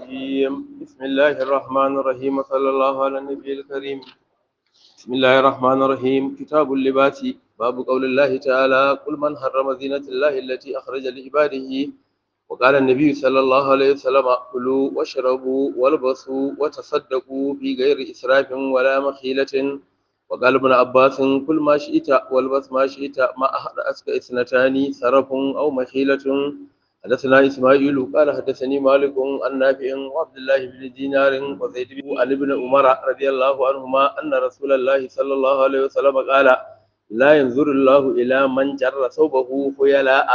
الرجيم بسم الله الرحمن الرحيم وصلى الله على النبي الكريم بسم الله الرحمن الرحيم كتاب اللباس باب قول الله تعالى قل من حرم زينة الله التي أخرج لعباده وقال النبي صلى الله عليه وسلم كلوا واشربوا والبسوا وتصدقوا في غير إسراف ولا مخيلة وقال ابن عباس كل ما شئت والبس ما شئت ما أحد أسك إثنتان سرف أو مخيلة حدثنا إسماعيل قال حدثني مالك عن نافع وعبد الله بن دينار وزيد بن عن ابن عمر رضي الله عنهما أن رسول الله صلى الله عليه وسلم قال لا ينظر الله إلى من جر ثوبه خيلاء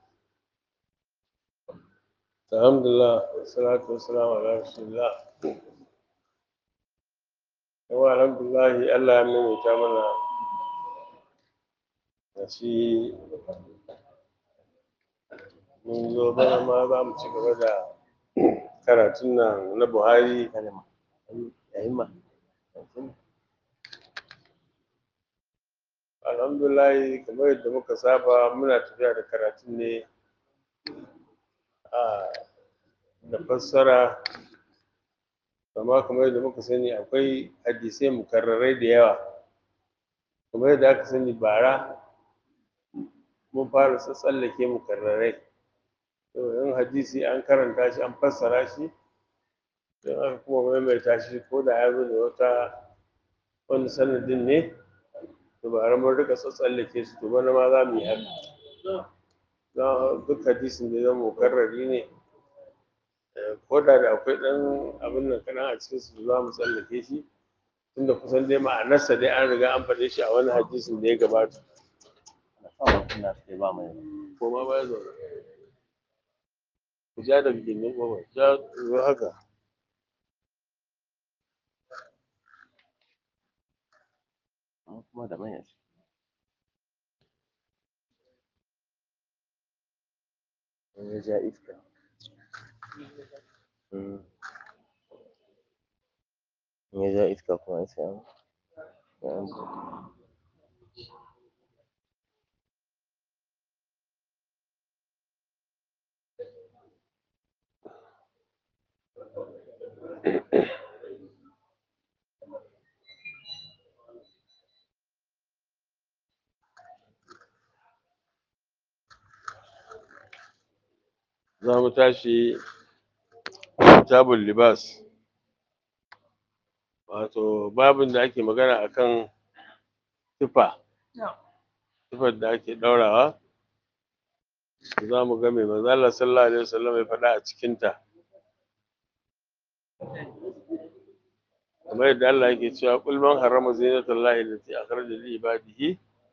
الحمد لله والصلاة والسلام على رسول الله yawa alhamdulahi Allah ya maimaita mana da shi mun zo bana ma za mu ci gaba da karatun nan na Buhari alhamdulahi kamar yadda muka saba muna tafiya da karatun ne a da fassara amma kamar yadda muka sani akwai hadisai mukarrarai da yawa kamar yadda aka sani bara mun fara tsallake mukarrarai to in hadisi an karanta shi an fassara shi don aka kuma maimaita shi ko da ya zo da wata wani sanadin ne to bara mun rika tsallake su to bana ma za mu yi haka duk hadisin da zama mukarrari ne ko da da akwai ɗan abin nan kaɗan a cikin su za mu tsallake shi tunda kusan dai ma'anarsa dai an riga an faɗe shi a wani hadisin da ya gabata ko ma ba ya zaune ku ja da gindin goma ja zo haka kuma da manyan ya ja iska ya ja iska kuma sai an za mu tashi kitabul libas wato babin da ake magana akan tufa tufar da ake ɗaurawa za mu ga mai manzo Allah sallallahu alaihi wasallam ya faɗa a cikinta kamar yadda Allah yake cewa qul man harrama zinatallahi allati akhraja li ibadihi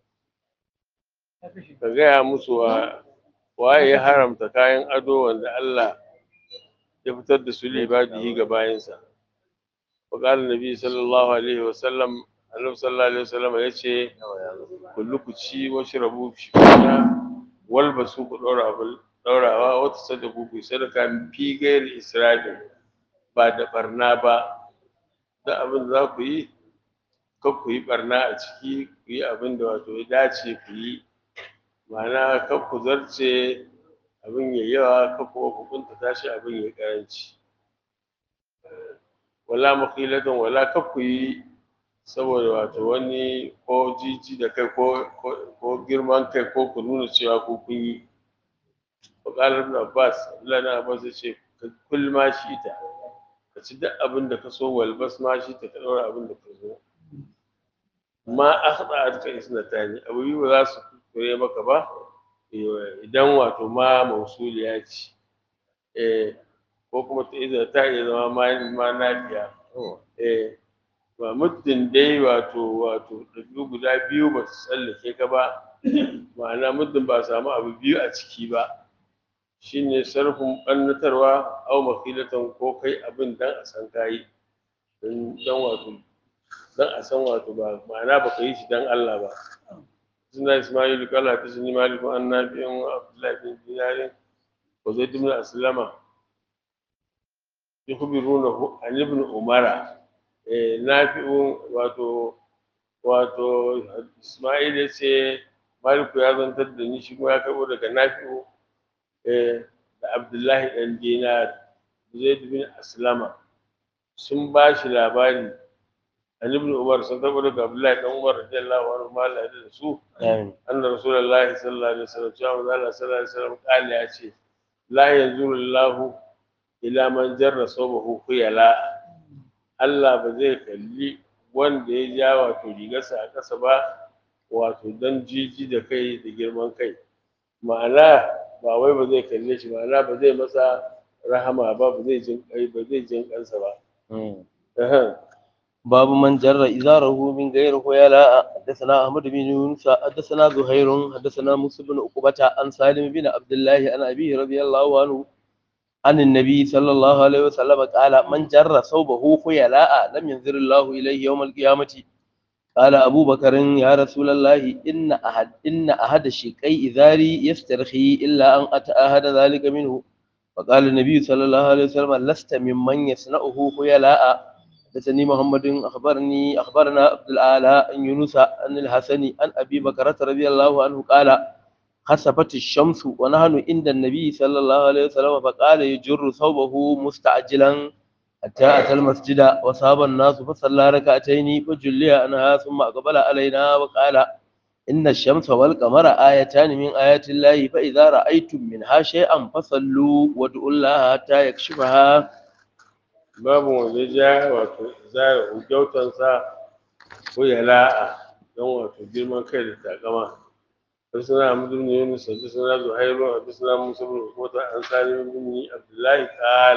ka gaya musu wa waye ya haramta kayan ado wanda Allah ya fitar da su li ibadihi ga bayansa wa qala nabi sallallahu alaihi wasallam annabi sallallahu alaihi wasallam yace kullu ku ci washrabu fi walbasu ku ɗora abin ɗaurawa wata sadaku ku sadaka fi gairi israfin ba da barna ba da abin da za ku yi kar ku yi barna a ciki ku yi abin da wato ya dace ku yi ma'ana kar ku zarce abin ya yawa kar kuma ku kuntata shi abin ya karanci wala makhilatan wala kar ku yi saboda wato wani ko jiji da kai ko ko girman kai ko ku nuna cewa ko kun yi Bukalar ibn Abbas Allah na Abbas ya ce kul ma shi ta ka ci duk abin da ka so walbas ma shi ta ka ɗaura abin da ka so ma akhda atka isnatani abu biyu ba za su kure maka ba idan wato ma mausuliya ce eh ko kuma ta iza ta iya zama ma ma nafiya eh ba muddin dai wato wato ɗabi'u guda biyu ba su tsallake ka ba ma'ana muddin ba samu abu biyu a ciki ba shine sarfin ɓannatarwa au makilatan ko kai abin dan a san kayi dan wato dan a san wato ba ma'ana ba ka yi shi dan Allah ba suna Ismailu kala ta sun yi maliku an nafi'in Abdullahi bin Dinarin wa Zaid ibn Aslama yukhbirunahu an ibn Umara nafi'u wato wato Ismail ya ce Maliku ya zantar da ni shi kuma ya karɓo daga Nafi'u da Abdullahi ɗan Dinar zaid bin aslama sun ba shi labari an ibn umar sun tabbata daga abdullahi dan umar radiyallahu anhu ma Allah ya da su amin anna rasulullahi sallallahu alaihi wasallam cewa manzo Allah sallallahu alaihi wasallam kale ya ce la yanzuru Allahu ila man jarra sawbahu khuyala Allah ba zai kalli wanda ya ja wato rigarsa a ƙasa ba wato dan jiji da kai da girman kai ma'ana ba wai ba zai kalle shi ma'ana ba zai masa rahama ba ba zai jin kai ba zai jin kansa ba Ahem. باب من جر إزاره من غير خيلاء حدثنا أحمد بن يونس حدثنا زهير حدثنا موسى بن عقبة عن سالم بن عبد الله عن أبيه رضي الله عنه عن النبي صلى الله عليه وسلم قال من جر ثوبه خيلاء لم ينظر الله إليه يوم القيامة قال أبو بكر يا رسول الله إن أحد إن أحد شقي إزاري يسترخي إلا أن أتأهد ذلك منه فقال النبي صلى الله عليه وسلم لست ممن يصنعه خيلاء حدثني محمد أخبرني أخبرنا عبد الأعلى عن يونس عن الحسن عن أبي بكرة رضي الله عنه قال خسفت الشمس ونحن عند النبي صلى الله عليه وسلم فقال يجر ثوبه مستعجلا حتى أتى المسجد وصاب الناس فصلى ركعتين فجلي عنها ثم أقبل علينا وقال إن الشمس والقمر آيتان من آيات الله فإذا رأيتم منها شيئا فصلوا وادعوا الله حتى يكشفها babu wanda ja wato zara hujjautansa ko ya la'a don wato girman kai da takama حدثنا عمرو بن يونس حدثنا زهير حدثنا موسى بن عقبة عن سالم بن عبد الله قال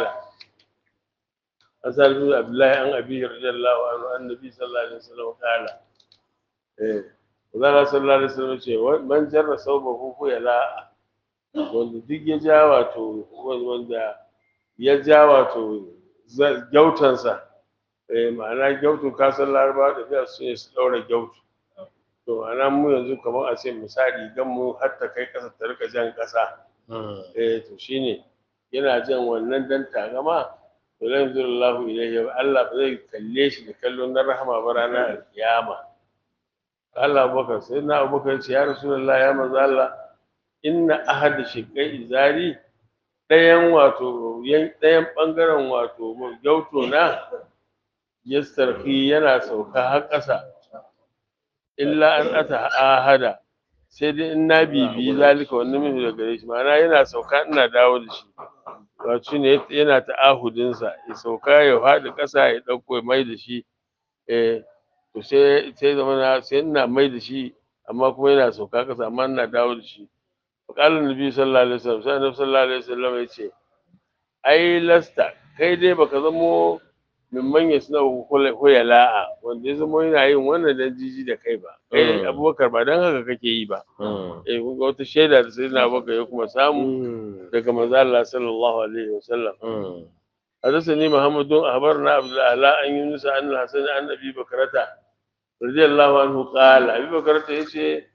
عن سالم بن عبد الله عن أبيه رضي الله عنه عن النبي صلى الله عليه وسلم قال إيه وقال صلى الله عليه وسلم شيء من جر ثوبه فهو لا wanda duk ya ja wato wanda ya ja wato gyautansa eh ma'ana gyautu kasan laraba da biya su ne su ɗaura gyautu to ana mu yanzu kamar a ce misali gan mu har ta kai ƙasa ta rika jan ƙasa eh to shine yana jan wannan dan tagama to la yanzurullahu ilayhi Allah ba zai kalle shi da kallon na rahama ba ranar alkiyama Allah Abubakar sai na Abubakar ce ya Rasulullah ya manzo Allah inna ahad shiqai izari ɗayan wato ɗayan ɓangaren wato gyauto na yastarfi yana sauka har ƙasa illa an ata ahada sai dai in na bibiyi zalika wannan min da gare shi ma'ana yana sauka ina dawo da shi wato ne yana ta'ahudinsa ya sauka ya faɗi ƙasa ya ɗauko ya mai da shi eh to sai sai zama na sai ina mai da shi amma kuma yana sauka ƙasa amma ina dawo da shi faƙalar nabi sallallahu alaihi wasallam sai annabi sallallahu alaihi wasallam ya ce ai lasta kai dai baka zamo min manya suna hoya la'a wanda ya zama yana yin wannan dan jiji da kai ba kai abubakar ba dan haka kake yi ba eh kun ga wata shaida da sai na abubakar ya kuma samu daga manzo Allah sallallahu alaihi wasallam حدثني محمد بن أخبرنا عبد الأعلى عن يونس عن الحسن عن أبي بكرة رضي الله عنه قال أبي بكرة يقول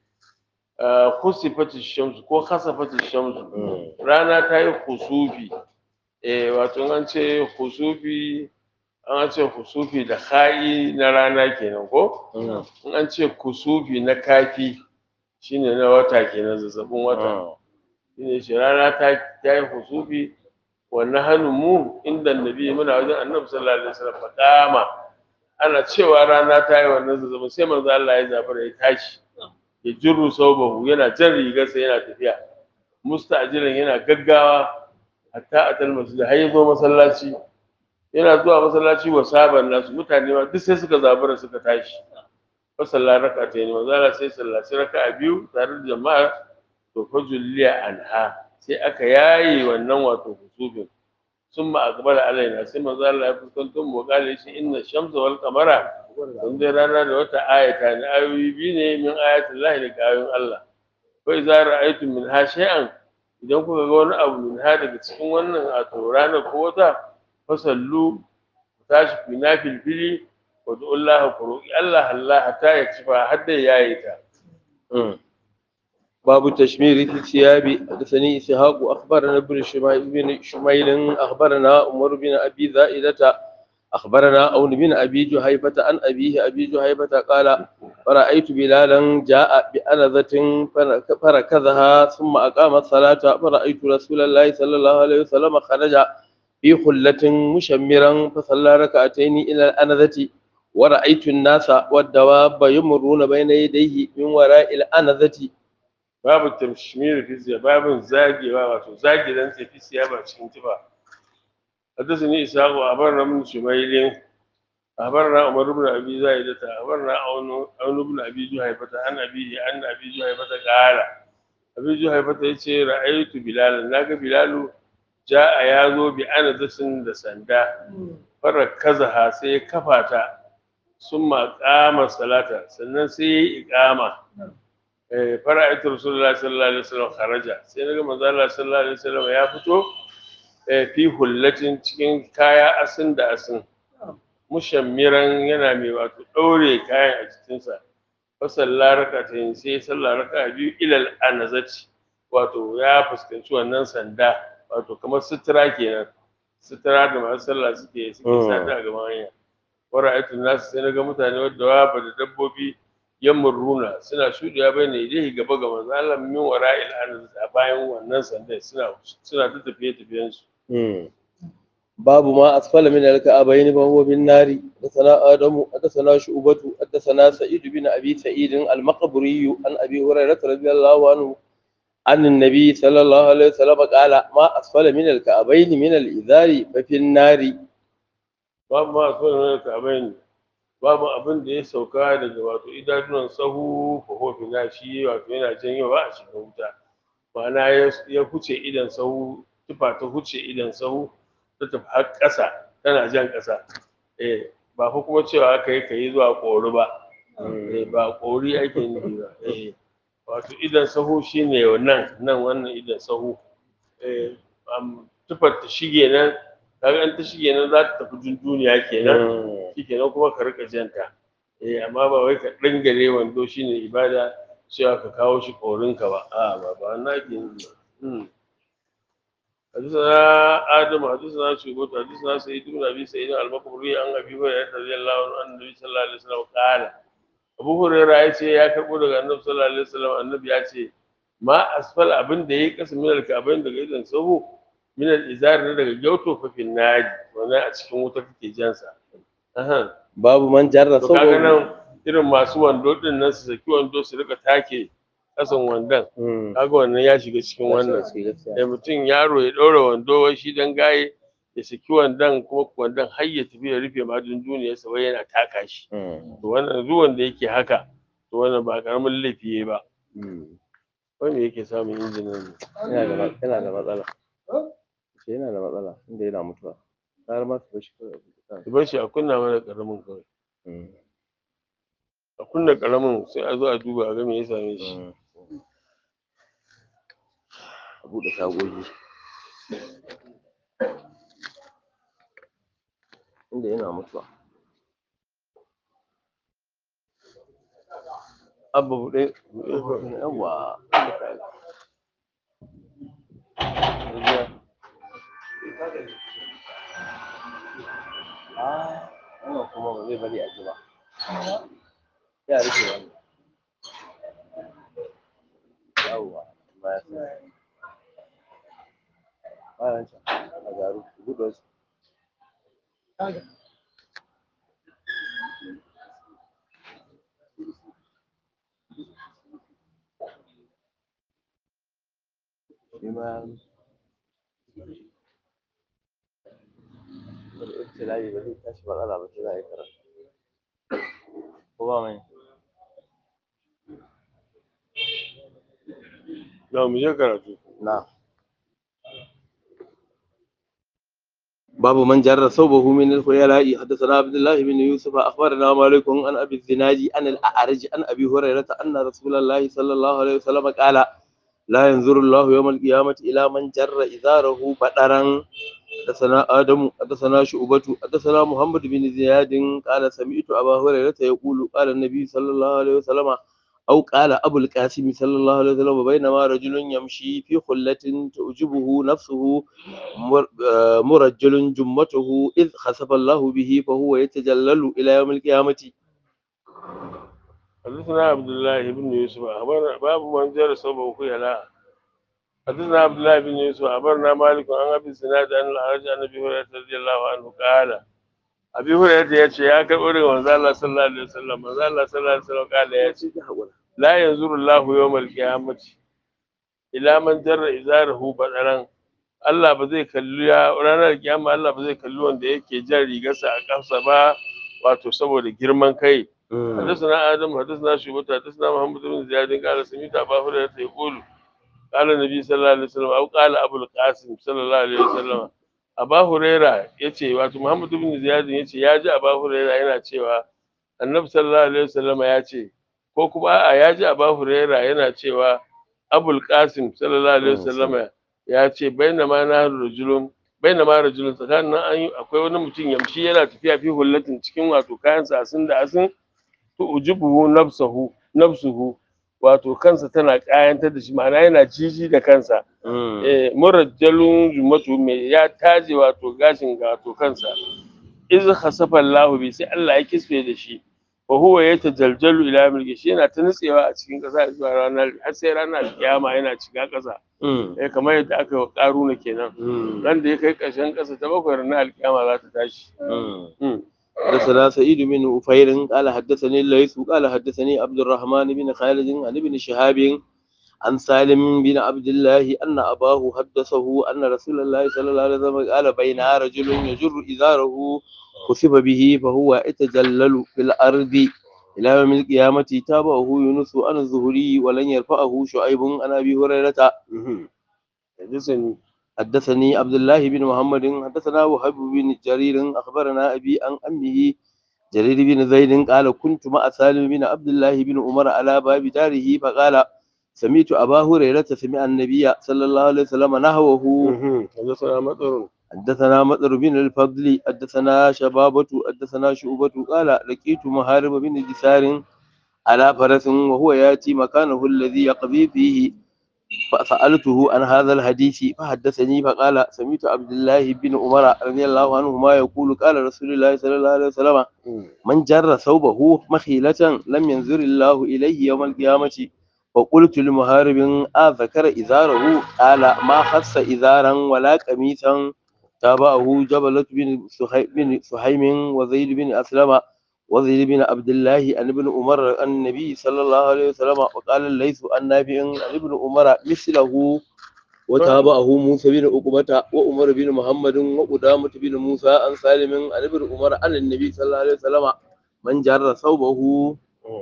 خسفت الشمس ko khasafat الشمس rana ta yi khusufi eh wato an ce khusufi an ce khusufi da kha'i na rana kenan ko in an ce kusufi na kafi shine na wata kenan zazzabin wata shine shi rana ta ta yi khusufi wannan hannun mu inda nabi muna wajen annabi sallallahu alaihi wasallam fadama ana cewa rana ta yi wannan zazzabin sai manzo Allah ya zafara ya tashi ya jirru saubahu yana jan rigarsa yana tafiya musta'jilan yana gaggawa hatta atal masjid har ya zo masallaci yana zuwa masallaci wa saban nasu mutane ma duk sai suka zabura suka tashi fa sallar raka ta ne manzo Allah sai sallaci raka'a biyu tare da jama'a to fa julliya anha sai aka yaye wannan wato husubin summa aqbala alaina sai manzo Allah ya fuskanto mu kale shi inna shamsa wal qamara kun dai rana da wata ayata ne ayoyi biyu ne min ayatin lahi daga ayoyin Allah fa idza ra'aytum min ha shay'an idan kuka ga wani abu min ha daga cikin wannan wato ranar ko wata fasallu ku tashi ku na filfili wa du'ullaha ku roƙi Allah Allah hatta ya cifa har da yayi ta باب تشمير في الثياب حدثني إسحاق أخبرنا ابن شميل بن شميل أخبرنا عمر بن أبي زائدة أخبرنا أون بن أبي جهيفة عن أبيه أبي جهيفة قال فرأيت بلالا جاء بأنذة فركزها ثم أقام الصلاة فرأيت رسول الله صلى الله عليه وسلم خرج في خلة مشمرا فصلى ركعتين إلى الأنذة ورأيت الناس والدواب يمرون بين يديه من وراء الأنذة babu tamshimir fi siya babu zagewa wato zage dan sai fi siya ba cikin tufa حدثني إسحاق وأخبرنا من شميل أخبرنا عمر بن أبي زايدة أخبرنا عون عون بن أبي جهيفة عن أبيه عن أبي جهيفة قال أبي جهيفة يتي رأيت بلالا ناقة بلال جاء يازو بأنذس دسندا فركزها سي كفاتا ثم قام الصلاة سنن سي إقامة فرأيت رسول الله صلى الله عليه وسلم خرج سيدنا manzo Allah sallallahu alaihi wasallam ya fito fi hullatin cikin kaya asin da asin mushammiran yana mai wato ɗaure kayan a jikinsa fasalla raka sai sallah raka biyu ilal anazati wato ya fuskanci wannan sanda wato kamar sutura kenan sutura da masu sallah suke suke sata a gaban hanya wara aitu nasu sai na ga mutane wadda wa da dabbobi yamurruna suna shuɗewa bai ne dai gaba ga manzo Allah min wara il anazati a bayan wannan sanda suna suna ta tafiye tafiyen su باب ما أسفل من الكعبين فهو بالنار حدثنا آدم حدثنا شعبة حدثنا سعيد بن أبي سعيد المقبري عن أبي هريرة رضي الله عنه عن النبي صلى الله عليه وسلم قال ما أسفل من الكعبين من الإزار ففي النار babu ma asfala min al-ka'bayn babu abin da ya sauka daga wato idanuwan sahu fa huwa fi nashi wato yana janyowa a cikin wuta ma'ana ya- ya huce idan sahu tufa ta huce idan sahu ta tafi har ƙasa tana jan ƙasa eh ba fa kuma cewa aka yi kai zuwa ƙori ba eh ba ƙori ake nufi ba eh wato idan sahu shine nan nan wannan idan sahu eh am, tufar ta shige nan kaga in ta shige nan za ta tafi dun duniya kenan shikenan kuma ka rika janta eh amma ba wai ka dangare wando shine ibada cewa ka kawo shi ƙorinka ba a ba ba na ke yi ba Hmm. حدثنا آدم حدثنا شعبة حدثنا سعيد بن أبي سعيد المقبري عن أبي هريرة رضي الله عنه أن النبي صلى الله عليه وسلم قال أبو هريرة يأتي يا كربو daga Annabi sallallahu alaihi wasallam annabi ya ce ma asfal abin da yayi kasa min alka'abain daga idan sahu min al-izar ne daga gyauto fa fil naji wannan a cikin wuta kake jansa aha باب من جر to kaga ثوبه nan irin masu wando din nan su saki wando su rika take kasan wandon مم. kaga wannan ya shiga cikin wannan da mutum yaro ya ɗaura wando wai shi dan gaye ya saki wandon kuma wandon har ya tafi ya rufe ma duniyarsa wai yana taka shi مم. to wannan zuwan da yake haka to wannan ba karamin laifi yayi ba مم. wai me yake samun injinin ne yana da ma- yana da matsala ce yana da matsala inda yana mutuwa har ma su bashi kawai a buɗe ki bar shi a kunna mana karamin kawai Mm. a kunna karamin sai a zo a duba a ga me ya same shi Mm. a buɗe tagogi inda yana mutuwa abba buɗe buɗe yawa Ah, wannan kuma ba zai bari a ji ba. Ya rufe wannan. Yawwa, ba ya sa. Bayan can, a garu, buɗe wasu. Shi ma ya rufe. Wani ibtila'i ba zai tashi matsala ba sai za a yi karatu. Ko ba mai? na mu je karatu نعم باب من جر ثوبه من الخيلاء حدثنا عبد الله بن يوسف اخبرنا مالك عن ابي الزناد عن الاعرج عن ابي هريره ان رسول الله صلى الله عليه وسلم قال لا ينظر الله يوم القيامه الى من جر ازاره بدرا حدثنا ادم حدثنا شعبة حدثنا محمد بن زياد قال سمعت ابا هريره يقول قال النبي صلى الله عليه وسلم أو قال أبو القاسم صلى الله عليه وسلم بينما رجل يمشي في خلة تعجبه نفسه مر- آه، مرجل جمته إذ خسف الله به فهو يتجلل إلى يوم القيامة حدثنا عبد الله بن يوسف أخبرنا باب من جر صوبه خيلاء حدثنا عبد الله بن يوسف أخبرنا مالك عن أبي الزناد أن الأعرج عن أبي هريرة رضي الله عنه قال أبي هريرة يأتي يا كبر وزال الله صلى الله عليه وسلم وزال الله صلى الله عليه وسلم قال يأتي لا ينظر الله يوم القيامة إلى من جر إزاره بدرا Allah ba zai kalli ya ranar kiyama Allah ba zai kalli wanda yake jan rigarsa a kansa ba wato saboda girman kai حدثنا آدم حدثنا شعبة حدثنا محمد بن زياد قال سمعت أبا هريرة يقول قال النبي صلى الله عليه وسلم أو قال أبو القاسم صلى الله عليه وسلم أبا هريرة yace wato Muhammad bin Ziyad yace ya ji Aba Huraira yana cewa Annabi sallallahu alaihi wasallam ya ce ko kuma a ya ji Aba Huraira yana cewa Abul Qasim sallallahu alaihi wasallam ya ce bainama na rajulun bainama rajulun tsakanin nan an yi akwai wani mutum yamshi yana tafiya fi hullatin cikin wato kayan asin da asin to ujibuhu nafsuhu nafsuhu wato kansa tana kayantar da shi ma'ana yana jiji da kansa eh murajjalun jumatu mai ya taje wato gashin ga wato kansa iz khasafa Allahu bi sai Allah ya kisfe da shi wa huwa yatajaljalu ila mulki shi yana ta nutsewa a cikin kasa zuwa ranar har sai ranar kiyama yana shiga kasa eh kamar yadda aka yi wa karuna kenan ran da ya kai ƙarshen kasa ta bakwai ranar alkiyama za ta tashi حدثنا سعيد بن أفير قال حدثني الليث قال حدثني عبد الرحمن بن خالد عن ابن شهاب عن سالم بن عبد الله أن أباه حدثه أن رسول الله صلى الله عليه وسلم قال بين رجل يجر إزاره خسف به فهو يتجلل في الأرض إلى يوم القيامة تابعه يونس عن الزهري ولن يرفعه شعيب عن أبي هريرة حدثني حدثني عبد الله بن محمد حدثنا وهب بن جرير اخبرنا ابي عن امه جرير بن زيد قال كنت مع سالم بن عبد الله بن عمر على باب داره فقال سمعت ابا هريره سمع النبي صلى الله عليه وسلم نحوه حدثنا مطر حدثنا مطر بن الفضل حدثنا شبابة حدثنا شعبة قال لقيت محارب بن جسار على فرس وهو ياتي مكانه الذي يقضي فيه فسألته عن هذا الحديث فحدثني فقال سمعت عبد الله بن عمر رضي الله عنهما يقول قال رسول الله صلى الله عليه وسلم من جر ثوبه مخيلة لم ينظر الله إليه يوم القيامة فقلت لمهارب أذكر إزاره قال ما خص إزارا ولا قميصا تابعه جبلة بن سحي- بن سحيم وزيد بن أسلم وزيد بن عبد الله عن ابن عمر عن النبي صلى الله عليه وسلم وقال الليث عن نافع عن ابن عمر مثله وتابعه موسى بن عقبة وعمر بن محمد وقدامة بن موسى عن سالم عن ابن عمر عن النبي صلى الله عليه وسلم من جر ثوبه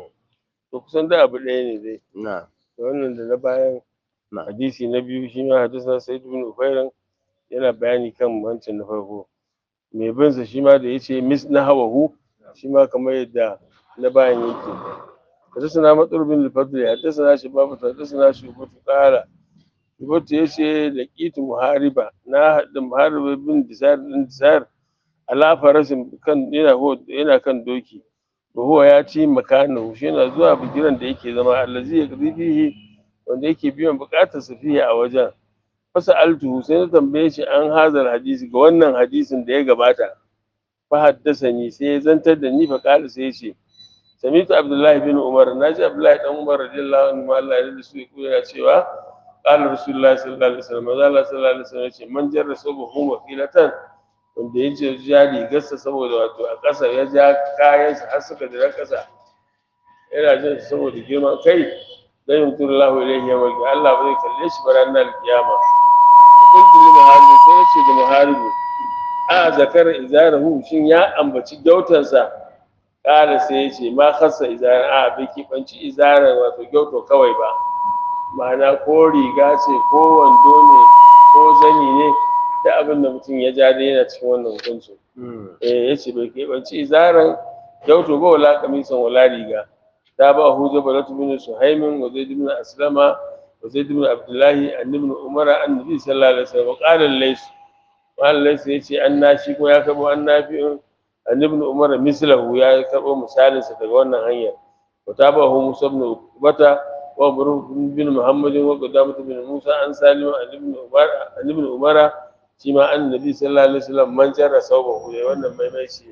to kusan da abu ɗaya ne dai نعم wannan da na bayan نعم hadisi na biyu shi ma hadisa sai ibn ufairan yana bayani kan wancan na farko mai bin sa shi ma da yace mis na hawahu shi ma kamar yadda na bayan yake حدثنا مطر بن الفضل حدثنا شباب حدثنا شعبة قال شعبة yace لقيت محاربة na haɗa محاربة bin disar din disar ala farasin kan yana ho- yana kan doki wa huwa ya ci makanahu shi yana zuwa bigiran da yake zama allazi ya fihi wanda yake biyan bukatar sa fiye a wajen fasa altuhu sai na tambaye shi an hazar hadisi ga wannan hadisin da ya gabata fa haddasani sai ya zantar da ni fa kala sai ya ce samitu abdullahi bin umar naji abdullahi dan umar radiyallahu anhu Allah ya da su yana cewa qala rasulullahi sallallahu alaihi wasallam manzo Allah sallallahu alaihi wasallam ya ce man jarra sabahu waqilatan wanda ya ce ja rigarsa saboda wato a ƙasa ya ja kayansa har suka dira ƙasa yana jin su saboda girman kai dan yuntur lahu ilayhi yawmal qiyamah Allah ba zai kalle shi ba ranar alkiyama kuntu li muharibi sai ya ce da muharibi a zakar izarahu shin ya ambaci gyautansa kala sai ya ce ma khassa izaran a bai kibanci izaran wato gyauto kawai ba ma'ana ko riga ce ko wando ne ko zani ne da abin da mutum ya ja dai yana cikin wannan hukuncin eh yace bai keɓanci izaran gyauto ba wala kamisan wala riga ta ba hu jabalatu bin suhaimin wa zaid bin aslama wa zaid bin abdullahi an ibn umara annabi sallallahu alaihi wasallam qala lays qala lays yace an nashi ko ya kabo an nafi an ibn umara mislahu ya karbo misalin sa daga wannan hanyar wa ta ba hu musa ibn ubata wa burh bin muhammadin wa qadamatu bin musa an salima an ibn umara an ibn umara shi ma annabi sallallahu alaihi wasallam man jarra sawbahu ya wannan maimaici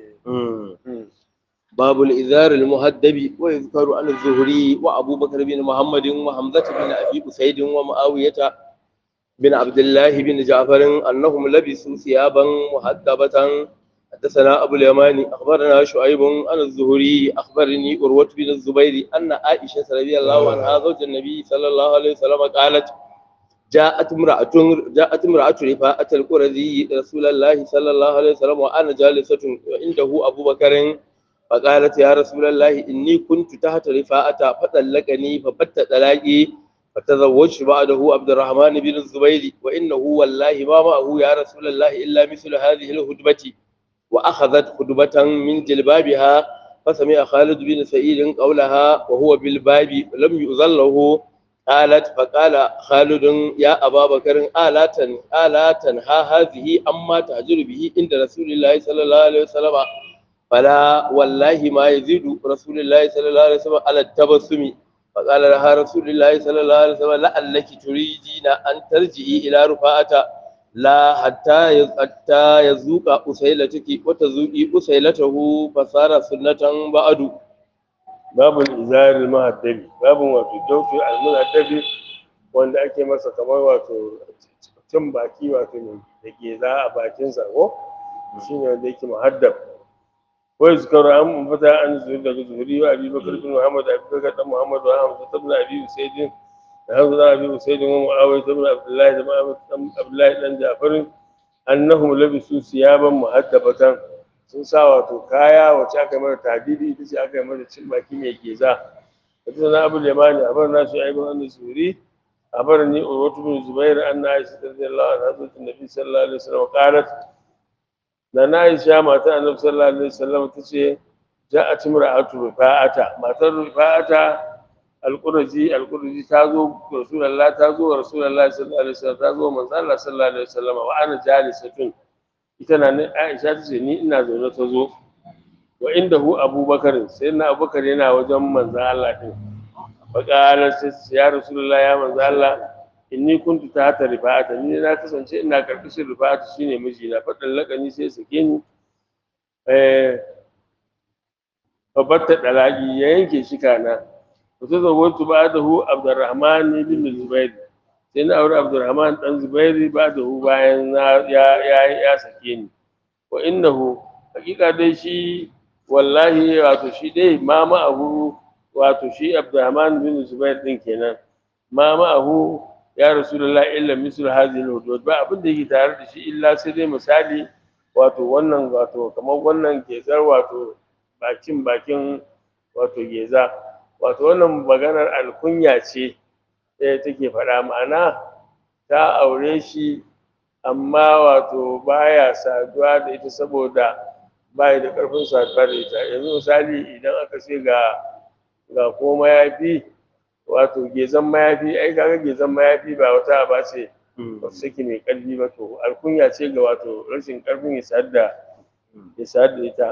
باب الإذار المهدب ويذكر عن الزهري وأبو بكر بن محمد وحمزة بن أبي أسيد ومعاوية بن عبد الله بن جعفر أنهم لبسوا ثيابا محدبة حدثنا أبو اليماني أخبرنا شعيب عن الزهري أخبرني أروة بن الزبير أن عائشة رضي الله عنها زوج النبي صلى الله عليه وسلم قالت جاءت امرأة جاءت امرأة رفاعة القرزي رسول الله صلى الله عليه وسلم وأنا جالسة وعنده أبو بكر فقالت يا رسول الله إني كنت تحت رفاعة فطلقني فبت طلاقي فتزوجت بعده عبد الرحمن بن الزبير وإنه والله ما معه يا رسول الله إلا مثل هذه الهدبة وأخذت خدبة من جلبابها فسمع خالد بن سعيد قولها وهو بالباب لم يؤذن له قالت فقال خالد يا أبا بكر ألا تن ألا تنهى هذه أما تهجر به عند رسول الله صلى الله عليه وسلم فلا والله ما يزيد رسول الله صلى الله عليه وسلم على التبسم فقال لها رسول الله صلى الله عليه وسلم لعلك تريدين أن ترجعي إلى رفاعة لا حتى حتى يذوق أسيلتك وتذوقي أسيلته فصار سنة بعد babu izar mahaddabi babu wato dauki al-muhaddabi wanda ake masa kamar wato cin baki wato ne da ke za a bakin sa ko shine wanda yake muhaddab wa yuzkaru an fata an zuhuri daga zuhuri wa abi bakr bin muhammad abi bakr dan muhammad wa hamza ibn abi usayd da hamza ibn abi usayd wa muawiya ibn abdullah da muhammad dan abdullah dan ja'far annahum labisu siyaban muhaddabatan sun sa wato kaya wacce aka yi mata tadidi ita ce aka yi mata cin baki mai geza wata sana abu limani a bar nasu aibin an suri a bar ni urwatu bin zubair an na aisha ta zai lawa na zuwa nabi sallallahu alaihi wasallam qalat da na aisha mata annabi sallallahu alaihi wasallam ta ce ja'at imra'atu rifa'ata matar rifa'ata alquraji alquraji ta zo rasulullah ta zo rasulullah sallallahu alaihi wasallam ta zo manzo Allah sallallahu alaihi wasallam wa ana jalisatun ita na Aisha ta ce ni ina zaune ta zo wa inda hu Abubakar sai na Abubakar yana wajen manzo Allah din fa qala sai ya Rasulullah ya manzo Allah inni kuntu ta hata rifa'ata ni na kasance ina karkashin rifa'ata shine miji na fadan lakani sai sake ni eh babatta dalaki ya yanke shi kana to sai zawaitu ba'dahu Abdurrahman bin Zubair sai na aure abdurrahman dan zubairi ba da hu bayan ya ya ya sake ni wa innahu hakika dai shi wallahi wato shi dai ma ma'ahu wato shi abdurrahman bin zubair din kenan ma ma'ahu ya rasulullah illa mislu hadhihi al ba abin da yake tare da shi illa sai dai misali wato wannan wato kamar wannan gezar wato bakin bakin wato geza wato wannan maganar alkunya ce ɗaya take faɗa ma'ana ta aure shi amma wato baya saduwa da ita saboda baya da ƙarfin saduwa da ita yanzu misali idan aka ce ga ga ko mayafi wato gezan mayafi ai kaga gezan mayafi ba wata ba ce ba saki mai ƙarfi ba to alkunya ce ga wato rashin ƙarfin ya sadu da ya sadu da ita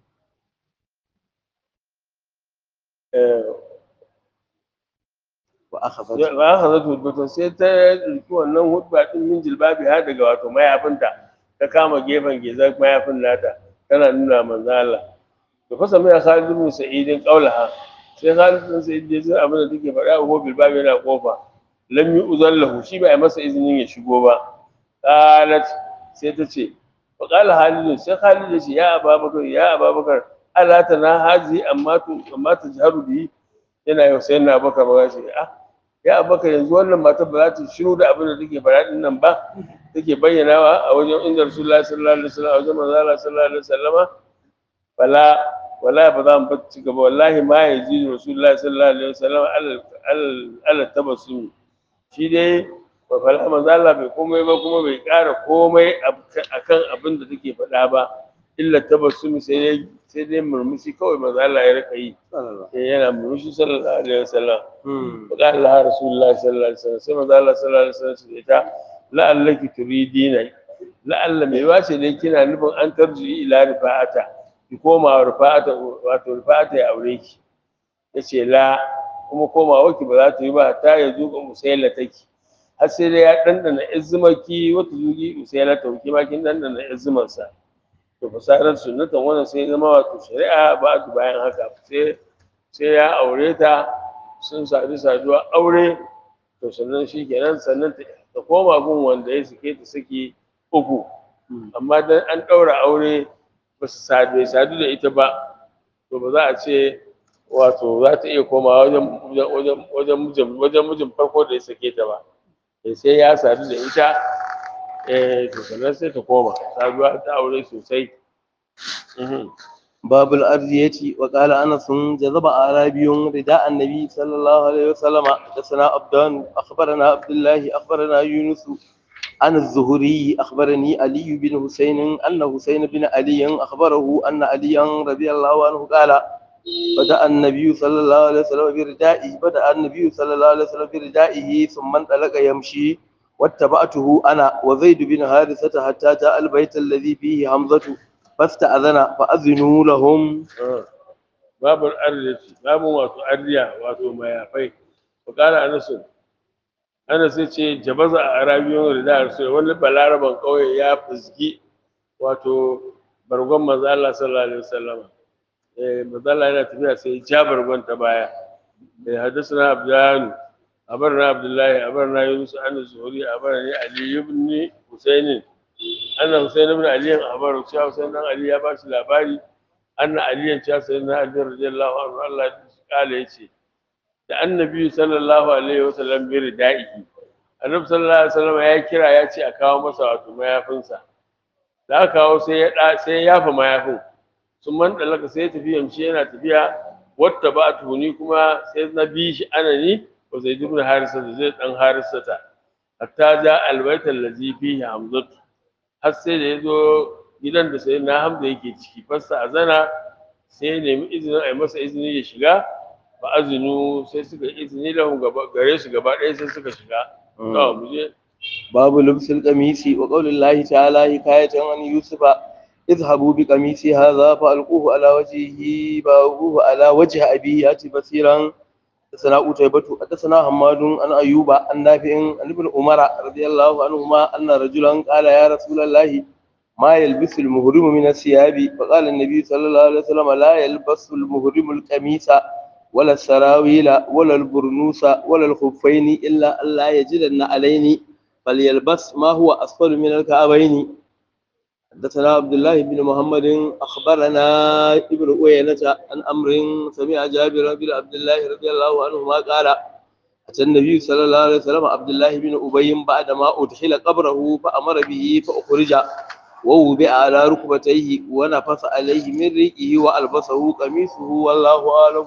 wa akhadhat ba aka zato hudbatun sai ta riki wannan hudba din min jilbabi har daga wato mayafinta ta kama gefen gezar mayafin nata tana nuna manzo Allah to fa sami Khalid bin Sa'id qaulaha sai Khalid bin Sa'id ya ji abin da take faɗa ko bilbabi yana kofa lam yu'zan lahu shi ba ya masa izinin ya shigo ba qalat sai ta ce fa qala Khalid sai Khalid ya ce ya Abubakar ya Abubakar ala tana hazi amma tu amma tajharu bi yana yau sai na Abubakar ba shi ah ya abubakar yanzu wannan mata ba za ta shiru da abin da take faɗa din nan ba take bayyanawa a wajen inda rasulullahi sallallahu alaihi wasallam a wajen manzo Allah sallallahu alaihi wasallama wala wala ba za mu bar ci gaba wallahi ma yaji rasulullahi sallallahu alaihi wasallam al al tabassum shi dai ba fala manzo Allah bai komai ba kuma bai ƙara komai akan abin da take faɗa ba illa tabassum sai dai sai dai murmushi kawai manzo Allah ya rika yi sai yana murmushi sallallahu alaihi wasallam فقال لها رسول الله صلى الله عليه وسلم سمع الله صلى الله عليه وسلم ita la'allaki turidina la'alla mai wace ne kina nufin an tarji ila rifa'ata ki koma rifa'ata wato rifa'ata ya aure ki yace la kuma komawa ki ba za ta yi ba ta ya zuƙa usaila take har sai dai ya dandana izmaki wata zuƙi usaila ta ki ma kin dandana izman sa to fasarar sunnatan wannan sai zama wato shari'a ba bayan haka sai sai ya aure ta sun sadu saduwa aure to sannan shi kenan sannan ta koma gun wanda ya sake ta saki uku amma dan an ɗaura aure ba su sadu bai sadu da ita ba to ba za a ce wato za ta iya komawa wajen wajen wajen mijin wajen mijin farko da ya sake ta ba Eh, sai ya sadu da ita eh to sannan sai ta koma saduwa ta aure sosai Mhm. باب الأرضية وقال أنس جذب أعرابي رداء النبي صلى الله عليه وسلم حدثنا عبدان أخبرنا عبد الله أخبرنا يونس عن الزهري أخبرني علي بن حسين أن حسين بن علي أخبره أن عليا رضي الله عنه قال بدأ النبي صلى الله عليه وسلم بردائه بدأ النبي صلى الله عليه وسلم بردائه ثم انطلق يمشي واتبعته أنا وزيد بن حارثة حتى جاء البيت الذي فيه حمزة فاستأذن فأذنوا لهم Ah. babu arziki babu wato arziya wato mayafai wa kala anasu anas ya ce jabaza a arabiyon rida rasul wani balaraban kauye ya fuzgi wato bargon manzo Allah sallallahu alaihi wasallam eh manzo Allah yana tafiya sai ya ja bargon ta baya eh hadisna abdan abarna abdullahi abarna yunus an zuhuri abarni ali ibn husayn anna husayn ibn ali abaru cewa husayn dan ali ya ba shi labari anna aliyan cewa sayyidina ali radiyallahu anhu Allah ya kala yace da annabi sallallahu alaihi wasallam bi ridaihi annabi sallallahu alaihi wasallam ya kira ya ce a kawo masa wato mayafinsa da aka kawo sai ya da sai ya yafa mayafin sun man dalaka sai ya tafi yamshi yana tafiya wata ba tuhuni kuma sai na bi shi anani wa zaid ibn harisa da zai dan harisata hatta ja albayta allazi fihi hamzatu har sai da ya zo gidan da sai na hamza yake ciki fassa azana sai ya nemi izinin a yi masa izini ya shiga ba azinu sai suka yi izini lahum gaba gare su gaba ɗaya sai suka shiga to mu je باب لبس القميص وقول الله تعالى حكاية عن يوسف اذهبوا بقميصي هذا فألقوه على وجهه فألقوه على وجه أبيه يأتي بصيرا حدثنا قتيبة حدثنا حماد عن أيوب عن نافع عن ابن عمر رضي الله عنهما أن رجلا قال يا رسول الله ما يلبس المهرم من الثياب فقال النبي صلى الله عليه وسلم لا يلبس المهرم القميص ولا السراويل ولا البرنوس ولا الخفين إلا أن لا يجدن عليني فليلبس ما هو أسفل من الكعبين حدثنا عبد الله بن محمد أخبرنا ابن أوينة عن أمر سمع جابر بن عبد الله رضي الله عنهما قال أتى النبي صلى الله عليه وسلم عبد الله بن أبي بعدما أدخل قبره فأمر به فأخرج ووضع على ركبتيه ونفث عليه من ريقه وألبسه قميصه والله أعلم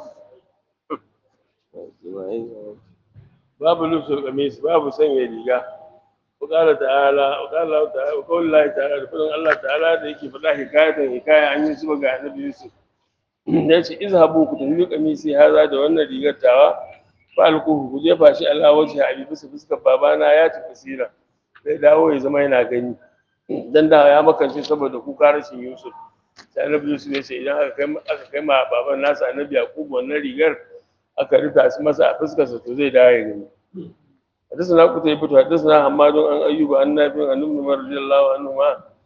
babu lufsul qamis babu sanya riga وقال تعالى وقال الله تعالى وقول الله تعالى da fadin Allah ta'ala da yake faɗa hikayatan hikaya an yi zuba ga annabi Yusuf da yace izhabu ku tafi kamisi haza da wannan rigar tawa fa alquhu ku jefa shi ala wajhi abi bisa fuskar babana ya ci kasira sai dawo ya zama yana gani dan da ya makance saboda kuka rashin Yusuf sai annabi Yusuf ya ce idan aka kai aka kai ma baban nasa annabi Yaqub wannan rigar aka rufa su masa a fuskarsa to zai dawo ya gani حدثنا قتيبة حدثنا حماد عن أيوب عن نافع عن ابن عمر رضي الله عنهما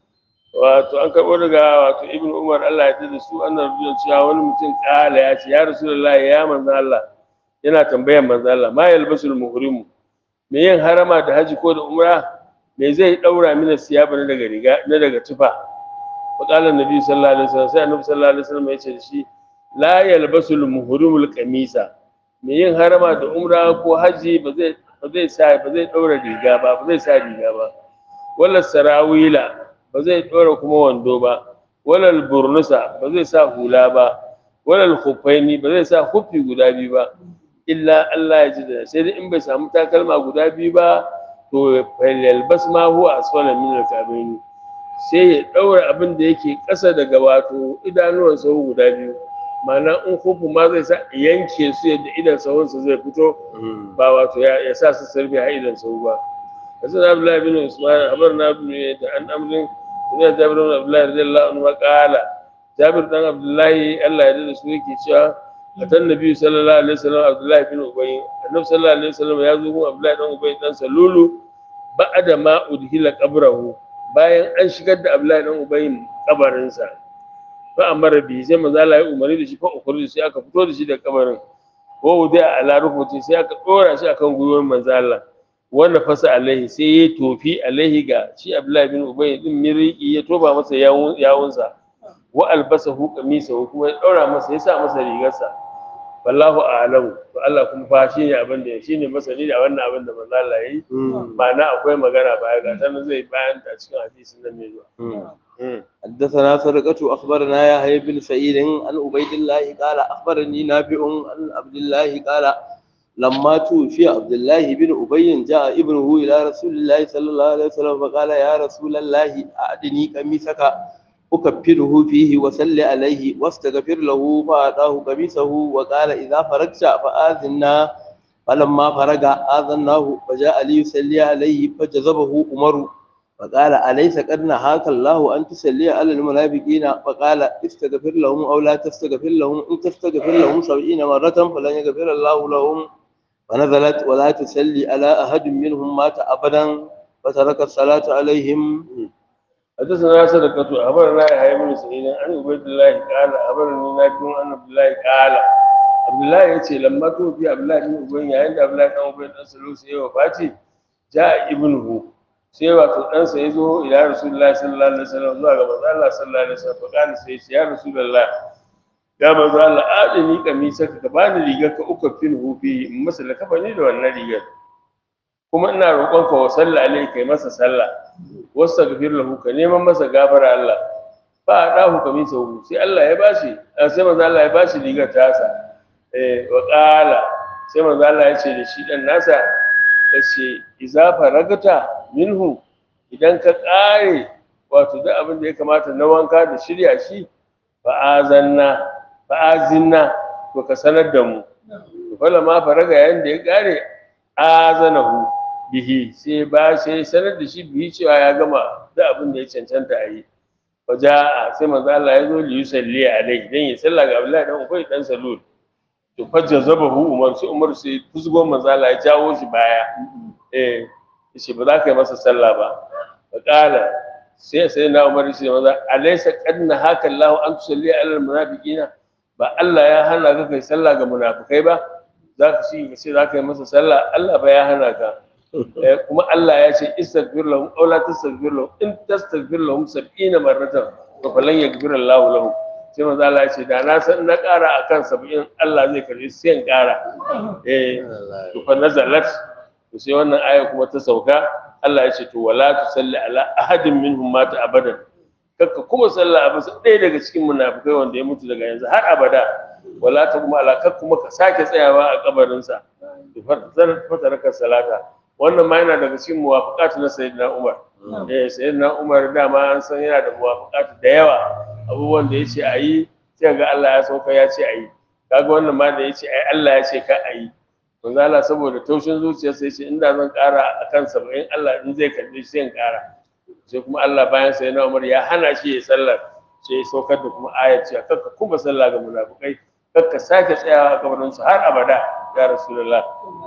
wato an karɓo daga wato ibn umar Allah ya da su annan rujun cewa wani mutum kala ya ce ya rasulullahi ya manzo Allah yana tambayar manzo Allah ma yalbasul muhrimu me yin harama da haji ko da umra me zai daura mini siyaba na daga riga na daga tufa wa qala annabi sallallahu alaihi wasallam sai annabi sallallahu alaihi wasallam ya ce da shi la yalbasul muhrimul qamisa me yin harama da umra ko haji ba zai ba zai sa ba zai daura riga ba ba zai sa riga ba wala sarawila ba zai ɗora kuma wando ba walal burnusa ba zai sa hula ba walal khuffaini ba zai sa huffi guda biyu ba illa Allah ya ji da sai dai in bai samu takalma guda biyu ba to falyalbas ma huwa asfala min al-kabaini sai ya ɗaura abin da yake ƙasa daga wato idanuwan sahu guda biyu ma'ana in hufu ma zai sa yanke su yadda idan sahunsa zai fito ba wato ya sa su sarfi a idan sahu ba حسن عبد الله بن عثمان أخبرنا ابن عن أمر سمع جابر بن عبد الله رضي الله عنه قال جابر بن عبد الله الله يرضى سويك شاء أتى النبي صلى الله عليه وسلم عبد الله بن أبي النبي صلى الله عليه وسلم يزوج عبد الله بن أبي بن سلول بعد ما أدخل قبره bayan an shigar da Abdullahi dan Ubayyin kabarinsa fa amara bi sai manzo Allah ya umarni da shi fa ukhruj sai aka fito da shi daga kabarin wa wudi ala rufuti sai aka dora shi akan gwiwar manzo Allah wanda fasa alaihi sai ya tofi alaihi ga shi abdullahi bin ubay din miriki ya toba masa yawun yawunsa wa albasahu qamisahu kuma ya daura masa ya sa masa rigarsa wallahu a'lamu to Allah kuma fa shine abin da shine masani da wannan abin da manzo Allah yayi ma'ana akwai magana baya ga sanan zai bayan ta cikin hadisin nan ne zuwa حدثنا سرقة أخبرنا يحيى بن سعيد عن عبيد الله قال أخبرني نافع عن عبد الله قال لما توفي عبد الله بن أبي جاء ابنه إلى رسول الله صلى الله عليه وسلم فقال يا رسول الله أعدني قميصك أكفره فيه وسل عليه واستغفر له فأعطاه قميصه وقال إذا فرغت فآذنا فلما فرغ آذناه فجاء ليصلي عليه فجذبه عمر فقال أليس قد نهاك الله أن تصلي على المنافقين فقال استغفر لهم أو لا تستغفر لهم إن تستغفر لهم سبعين مرة فلن يغفر الله لهم فنزلت ولا تصلي على أحد منهم مات أبدا فترك الصلاة عليهم حدثنا صدقة أخبرنا يحيى بن سعيد عن عبيد الله قال أخبرني نافع عن عبد الله قال عبد الله يأتي لما توفي عبد الله بن أبي عند عبد الله بن أبي بن سلول سيء وفاتي جاء ابنه sai wato ɗansa ya zo ila rasulullahi sallallahu alaihi wasallam zuwa ga manzo Allah sallallahu alaihi wasallam fa kana sai ya rasulullahi ya manzo Allah adini kamisa ka bani rigar ka uku fil hufi in masa lakafani da wannan rigar kuma ina roƙon ka wa sallah alaihi kai masa sallah wastaghfir lahu ka neman masa gafara Allah fa adahu kamisa hu sai Allah ya bashi sai manzo Allah ya bashi rigar ta sa eh wa qala sai manzo Allah ya ce da shi dan nasa ya ce iza faragata minhu idan ka ƙare wato duk abin da ya kamata na wanka da shirya shi fa'azanna fa'azinna to ka sanar da mu to fala ma faraga yayin da ya ƙare azanahu bihi sai ba sai sanar da shi bihi cewa ya gama duk abin da ya cancanta a yi waja sai manzo Allah ya zo li yusalli alaihi dan ya salla ga Abdullahi dan Ubay dan Salul to fajja zabahu Umar sai Umar sai fusgo manzo Allah ya jawo shi baya eh yace ba za ka yi masa sallah ba fa qala sai sai na Umar sai maza alaysa qadna haka Allah an tusalli ala almunafiqina ba Allah ya hana ka kai sallah ga munafikai ba za ka shi sai za ka yi masa sallah Allah ba ya hana ka kuma Allah ya ce istaghfir lahum aw la tastaghfir lahum in tastaghfir lahum 70 marratan fa falan yaghfir Allah lahum sai manzo Allah ya ce da na san na ƙara akan 70 Allah zai karbi sai in ƙara eh to fa nazalat to sai wannan aya kuma ta sauka Allah ya ce to wala tusalli ala ahadin minhum mata abadan kakka kuma sallah abu ɗaya daga cikin munafikai wanda ya mutu daga yanzu har abada wala ta kuma ala kakka kuma ka sake tsayawa a kabarinsa to fataraka salata wannan ma yana daga cikin muwafaqat na sayyidina Umar eh sayyidina Umar dama an san yana da muwafaqat da yawa abubuwan da yace ayi sai ga Allah ya sauka ya ce ayi kaga wannan ma da yace ai Allah ya ce ka ayi manzo Allah saboda taushin zuciyarsa yace inda zan ƙara akan 70 Allah in zai karbe sai in ƙara sai kuma Allah bayan sayyidina Umar ya hana shi ya sallar sai ya saukar da kuma ayat cewa kakka kuma sallah ga munafikai kakka sake tsayawa a kabarinsu har abada ya rasulullah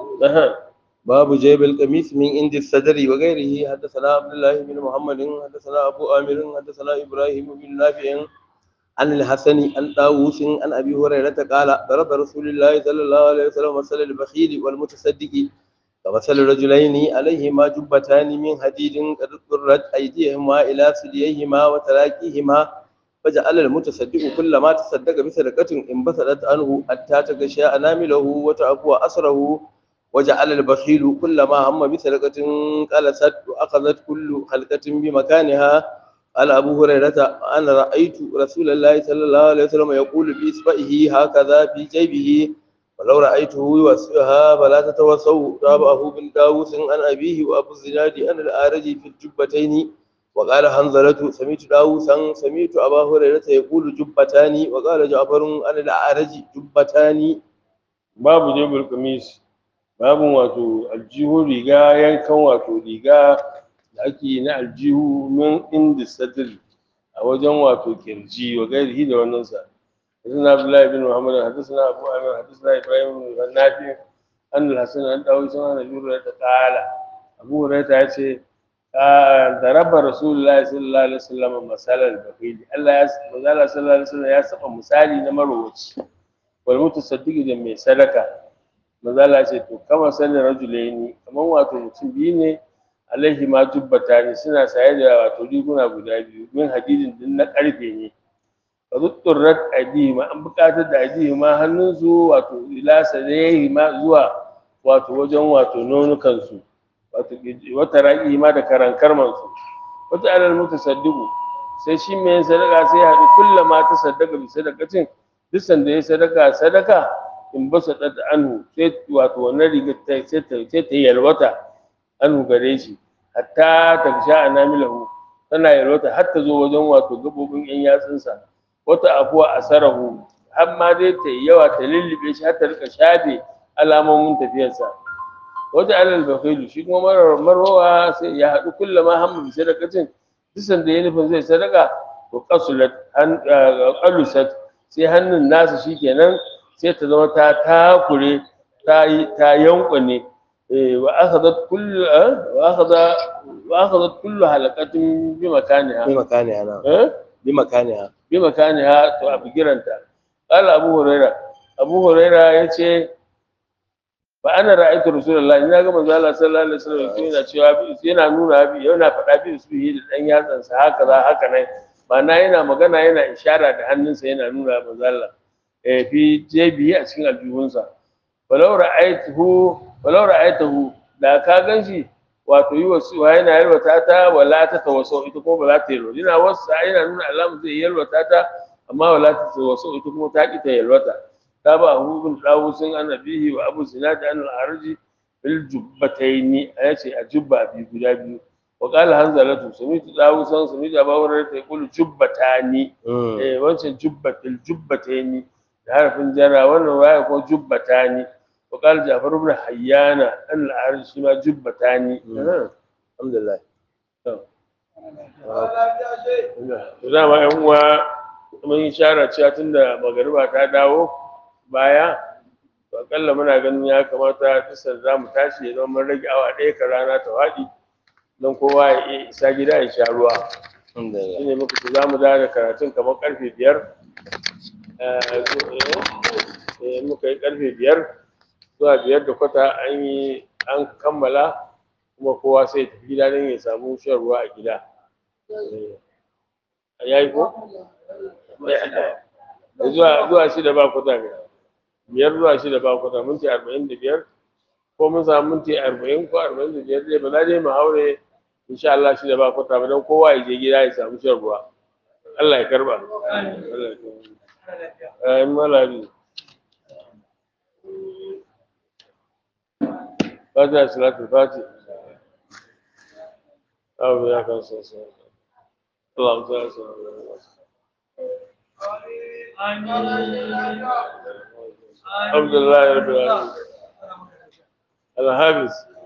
باب جيب القميص من عند الصدر وغيره حدثنا عبد الله بن محمد حدثنا ابو عامر حدثنا ابراهيم بن نافع عن الحسن عن طاووس عن ابي هريره قال ضرب رسول الله صلى الله عليه وسلم مثل البخيل والمتصدق كمثل رجلين عليهما جبتان من حديد قد ضرت ايديهما الى ثدييهما وتراكيهما فجعل المتصدق كلما تصدق بصدقه انبسطت عنه حتى تغشى انامله وتعفو اسره وجعل البخيل كلما هم بسرقة قلست وأخذت كل حلقة بمكانها قال أبو هريرة أنا رأيت رسول الله صلى الله عليه وسلم يقول بإصبعه هكذا في جيبه ولو رأيته يوسعها فلا تتوسوا تابعه بن داوود عن أبيه وأبو الزناد عن الآرج في الجبتين وقال حنظلة سمعت داووسا سمعت أبا هريرة يقول جبتان وقال جعفر عن الأعرج جبتان باب جيب القميص babin wato aljihu riga yankan wato riga da ake na aljihu min inda sadri a wajen wato kirji wa gairihi da wannan sa حدثنا عبد الله بن محمد حدثنا ابو عامر حدثنا ابراهيم بن نافع ان الحسن ان داوود سمع ابي هريره قال ابو هريره yace ضرب رسول الله صلى الله عليه وسلم مثال البخيل الله ya manzala sallallahu alaihi wasallam ya saba misali na marowaci wal mutasaddiq da mai sadaka mazala ce to kama sanin rajulaini kamar wato mutum biyu ne alaihi ma jubbata ne suna saye da wato riguna guda biyu min hadidin din na karfe ne fa zutturrat aidihima an buƙatar da aidihima hannunsu wato ila sadayhima zuwa wato wajen wato nonukansu wato wata raƙi ma da karankarmansu wata alal mutasaddiqu sai shi mai yin sadaka sai ya haɗu kullama ta sadaka bi sadakacin duk sanda ya sadaka sadaka in ba sa ɗata anhu sai wato wannan rigar ta sai ta sai ta yalwata anhu gare shi hatta ta sha anamilahu tana yalwata har ta zo wajen wato gabobin yan yatsunsa wata afuwa asarahu har ma dai ta yi yawa ta lullube shi har ta rika shafe alamomin tafiyarsa wata alal bakailu shi kuma marar marwa sai ya haɗu kullama hamma bi sadakacin duk sanda ya nufin zai sadaka to qasulat an qalusat sai hannun nasa shikenan sai ta zama ta takure ta yi ta yankwane eh wa akhadhat kullu eh, wa akhadha wa akhadhat kullu halaqatin bi makaniha bi makaniha na eh bi makaniha bi makaniha to a bigiranta qala abu huraira abu huraira yace fa ana ra'aytu rasulullahi ina ga manzo Allah sallallahu alaihi wasallam yana cewa bi yana nuna bi yana faɗa bi su yi da dan yatsan sa haka za haka nan ma'ana yana magana yana ishara da hannunsa yana nuna manzo Allah eh fi jebi a cikin aljihunsa walau ra'aytuhu walau ra'aytuhu da ka ganshi wato yi wasu wa yana yalwata ta wala ta tawasso ita kuma ba za ta yalwata yana wasu yana nuna alamu zai yalwata ta amma wala ta tawasso ita kuma ta ki ta yalwata تابعه بن طاووس عن أبيه وأبو زناد عن الأعرج في الجبتين أيتي الجبة أبي بلابي وقال هنزلة سميت طاووسا سميت أبا هريرة يقول جبتان إيه وانشا جبة الجبتين عارف جرى وانا رواية يقول جبتان وقال جعفر بن حيان عن الأعرج شما جبتان مم. alhamdulillah da ma yan uwa mun yi shara cewa tunda magariba ta dawo baya to akalla muna ganin ya kamata tisar za mu tashi ya zama mun rage awa ɗaya ka rana ta waɗi don kowa ya iya isa gida ya sha ruwa alhamdulillah shi ne muka ce za mu dawo da karatun kamar ƙarfe biyar Eh, eh, eh, muka yi ƙarfe biyar zuwa biyar da kwata an yi an kammala kuma kowa sai ya tafi gida don ya samu shan ruwa a gida ya yi ko? zuwa zuwa shida ba kwata ne biyar zuwa shida ba kwata minti arba'in da biyar ko mun samu minti arba'in ko arba'in da biyar dai ba za dai mu haure insha Allah shida ba kwata ba don kowa ya je gida ya samu shan ruwa Allah ya karba Allah ya karba ayin malami fatiha salatul fatiha abu ya kan sassa Allah ta sa الحمد لله رب العالمين الحافظ